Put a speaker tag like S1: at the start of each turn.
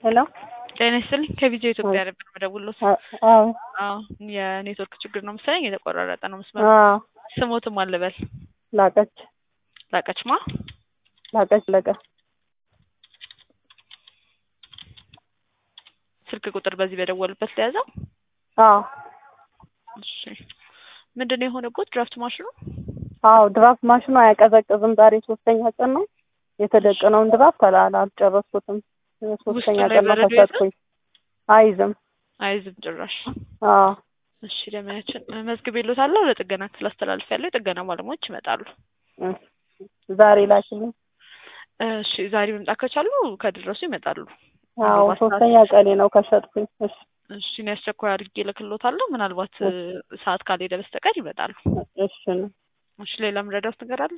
S1: ሄሎ
S2: ጤና ይስጥልኝ ከቪዲዮ ኢትዮጵያ ነበር የምደውልዎት።
S1: አዎ
S2: አዎ የኔትወርክ ችግር ነው መሰለኝ የተቆራረጠ ነው መስመሩ።
S1: አዎ
S2: ስሞትም አልበል
S1: ላቀች
S2: ላቀችማ
S1: ላቀች ለቀ
S2: ስልክ ቁጥር በዚህ በደወሉበት ለያዘው።
S1: አዎ
S2: እሺ ምንድን ነው የሆነበት? ድራፍት ማሽኑ
S1: አዎ ድራፍት ማሽኑ አያቀዘቅዝም። ዛሬ ሶስተኛ ቀን ነው የተደቀነውን ድራፍት አላ አልጨረስኩትም። ሶስተኛ
S2: ላይ
S1: ቀን ነው
S2: በረዶ
S1: ከሰጥኩኝ። አይዝም።
S2: አይዝም ጭራሽ።
S1: አዎ
S2: እሺ ደመያችን መዝግቤልዎታለሁ። ለጥገና ክፍል አስተላልፌያለሁ። የጥገና ባለሙያዎች ይመጣሉ።
S1: እሺ። ዛሬ ላኪልኝ።
S2: እሺ ዛሬ መምጣት ከቻሉ ከደረሱ ይመጣሉ።
S1: አዎ
S2: ምናልባት
S1: ሶስተኛ
S2: ሰዓት-
S1: ቀኔ ነው ከሸጥኩኝ። እሺ
S2: እሺ እኔ አስቸኳይ አድርጌ እልክልዎታለሁ። ምናልባት ሰዓት ካልሄደ በስተቀር ይመጣሉ።
S1: እሺ ነው።
S2: እሺ ሌላ የምረዳዎት ነገር አለ?